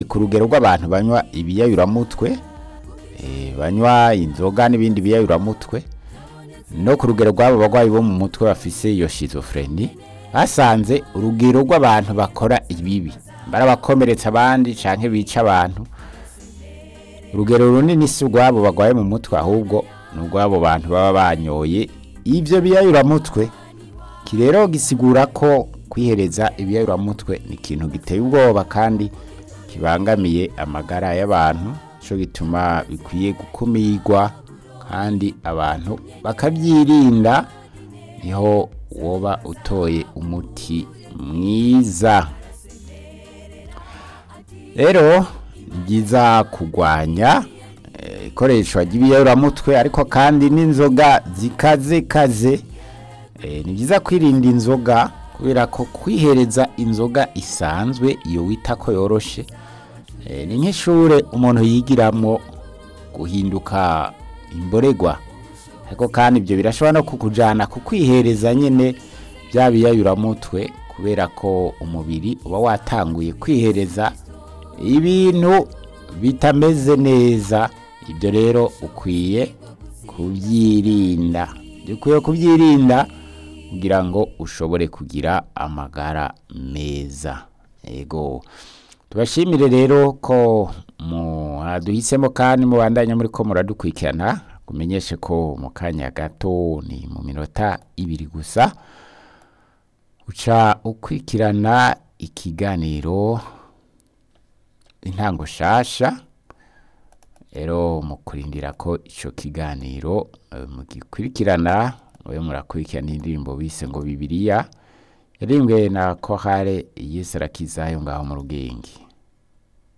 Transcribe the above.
ku rugero rw'abantu banywa ibiyayuramutwe eh, banywa inzoga n'ibindi biyayuramutwe no ku rugero rw'abo barwayi bo mu mutwe bafise iyo schizophrenie basanze urugero rw'abantu bakora ibibi barabakomeretsa abandi canke bica abantu urugero runini si urw'abo barwaye mu mutwe ahubwo ni urw'abo bantu baba banyoye ivyo biyayuramutwe iki rero gisigura ko kwihereza ibiyayuramutwe ni ikintu giteye ubwoba kandi kibangamiye amagara y'abantu cyo gituma bikwiye gukumirwa kandi abantu bakabyirinda niho woba utoye umuti mwiza rero ni byiza kurwanya eh, ikoreshwa ry'ibiyayuramutwe ariko kandi n'inzoga zikaze kaze Eh, ni byiza kwirinda inzoga kubera ko kwihereza inzoga isanzwe iyo wita ko yoroshe eh, ni nk'ishure umuntu yigiramwo guhinduka imboregwa ariko kandi ibyo birashobora no kukujana ku kwihereza nyine bya biyayuramutwe kubera ko umubiri uba watanguye kwihereza ibintu bitameze neza ibyo rero ukwiye kubyirinda ukwiye kubyirinda kugira ngo ushobore kugira amagara meza yego tubashimire rero ko mwaduhisemo kandi mubandanya muri ko muradukurikirana kumenyeshe ko mu kanya gato ni mu minota ibiri gusa uca ukurikirana ikiganiro intango shasha rero mu kurindira ko icyo kiganiro eh, mugikurikirana mube murakurikirana indirimbo bise ngo bibiliya yarimbwe na kohare yisarakizayo ngaho mu rugenge